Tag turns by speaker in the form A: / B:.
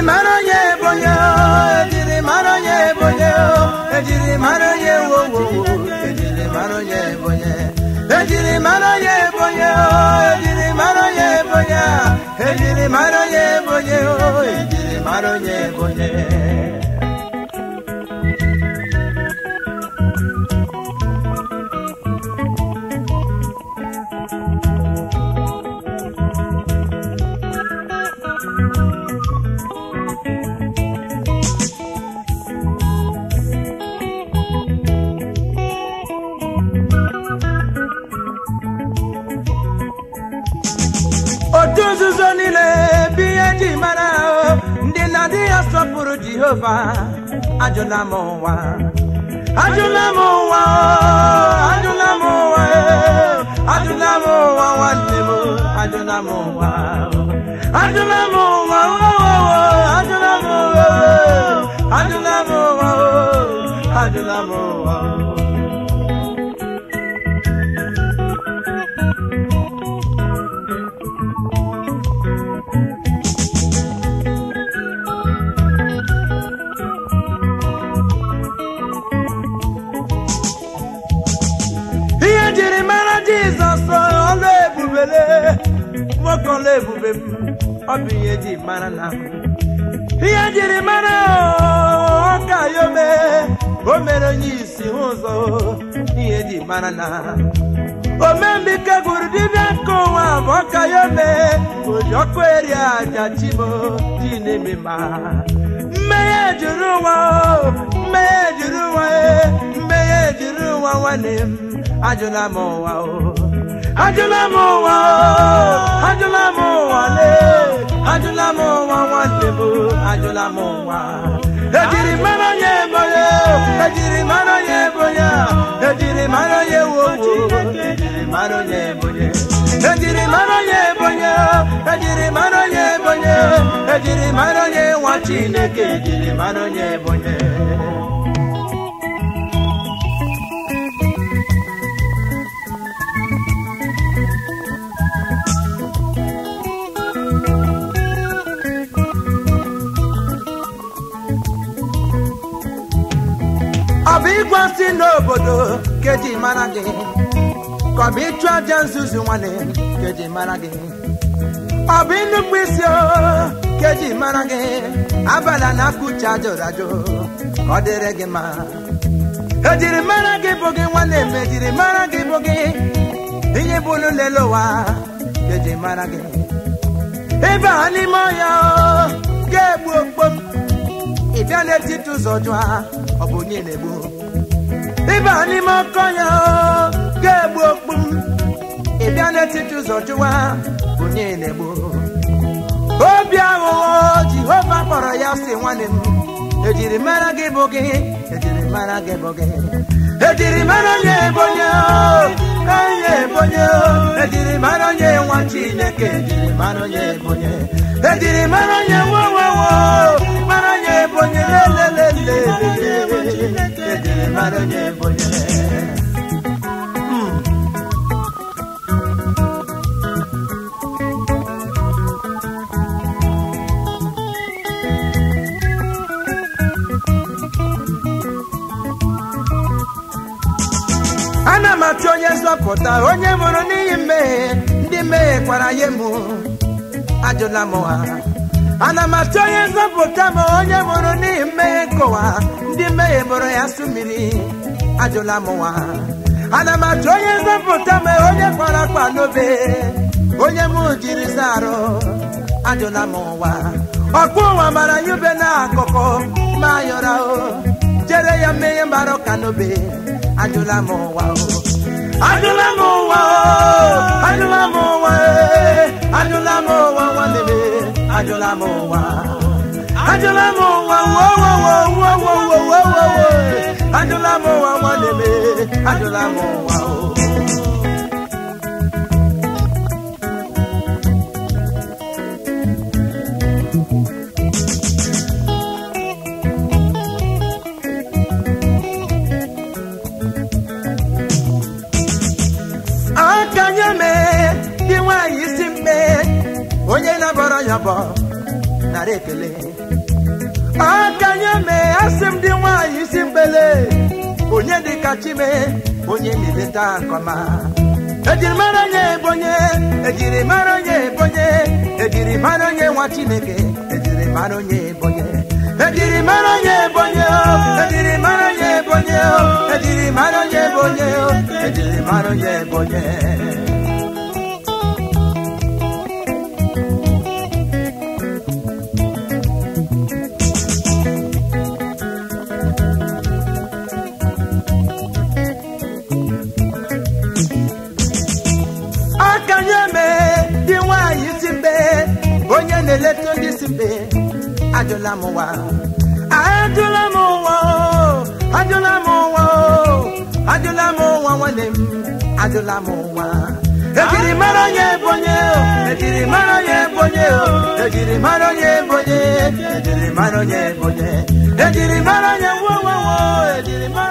A: mara onye ebonye ejiri mara onye ebonye ejiri mara onye wowo ejiri mara onye ebonye ejiri mara onye ebonye ejiri mara onye ebonye ejiri mara onye ebonye ejiri mara onye ebonye otu nzuzo niile bụ ihe ji mara ndị na-adị ya sọpụrụ jehova ajụla m ụwa ajụla m ụwa ajụla m ụwa ajụla m ụwa nwanne m ajụla m ụwa ajụla m ụwa ajụla m ụwa ajụla m ụwa ajụla m ụwa ihe jiri mara jizọs ọlụ ebubele nwoke ọlụ ebube m ọ bụ ihe ji mara na m ihe jiri mara ọka ya ome o mere onye isi hụ ụzọ ihe ji mara na omembike gwuru dibịa nke ụwa bụ ọka ya ome oji ọkụ eri aja chimo ji na-eme ma mmehie juru ụwa mmehie juru ụwa mmehie juru ụwa nwanne m ajụla m ụwa o ajụla m ụwa o ajụla m ụwa le ajụla m ụwa nwanne m ajụla m ụwa ejiri mara onye ebonye ejiri mara onye ebonye ejiri mara onye wowo ejiri mara onye ebonye ejiri mara onye ebonye ejiri mara onye ebonye ejiri mara onye nwa chineke ejiri mara onye ebonye ọ bụ ịgwasị n'obodo ka eji mara gị ka ọ bụ ịchụ aja nzuzu nwanne ka eji mara gị ọ bụ ịnụkwu isi o ka eji mara gị abala na akụcha ajụrụ ajụ ka ọ dịrị gị mma ejiri mara gị bụ gị nwanne m ejiri mara gị bụ gị ihe bụ n'ụlọ ụwa ka eji mara gị ịba ha n'ime ọhịa o ga-egbu okpom ị bịa n'etiti ụzọ jụa ọ bụ onye na-egbu ịba n'ime ọkọ ya ga-egbu okpu m ị bịa n'etiti ụzọ jụwa bụ onye na-egbu obi aghụghọ jehova kpọrọ ya si nwanne m ejiri mara gị bụ gị ejiri mara gị bụ gị ejiri mara onye ebonye onye ebonye ejiri mara onye nwa chineke ejiri mara onye ebonye ejiri mara onye wowowo mara onye ebonye lelelele ejiri mara onye ebonye Mm. ana m achọ onye nzọpụta onye mụrụ n'ihi mmehie ndị mmehie kwara ya emu ajụla m ha ana m achọ onye nzọpụta ma onye mụrụ n'ihi mmehie nkụwa ndị mmehie mụrụ ya sụ mmiri ajụla m ha ana m achọ onye nzọpụta ma onye kwara akpa n'obe onye m jiri saa arụ ajụla m ụwa ọkpụ ụwa mara ya ube na akụkụ ma yọra o jere ya mmehie mara ọka n'obe ajụla m ụwa o ajụla m ụwa o ajụla m ụwa e ajụla m ụwa nwanne m ajụla m ụwa ajụla m ụwa wo wo wo wo wo wo wo wo wo ajụla m ụwa nwanne m ajụla m ụwa o aka nye mee dị nwaanyị isi mme onye na-abọrọ ya bọ nara ekele akanye mee asị m dị nwaanyị isi mgbele onye dị ka chime onye na-eleta nkọma ejiri mara onye ebonye ejiri mara onye ebonye ejiri mara onye nwa chineke ejiri mara onye ebonye ejiri mara onye ebonye o ejiri mara onye ebonye o ejiri mara onye ebonye o ejiri mara onye ebonye akanye mee dị nwaanyị si mbe onye na-eleta ndị si mbe ajụla m ụwa ajụla m ụwa o, ajụla m ụwa o, ajụla m ụwa nwanne m ajụla m ụwa ejiri mara onye ebonye o ejiri mara onye ebonye o ejiri mara onye ebonye ejiri mara onye ebonye ejiri mara onye wo wo wo ejiri mara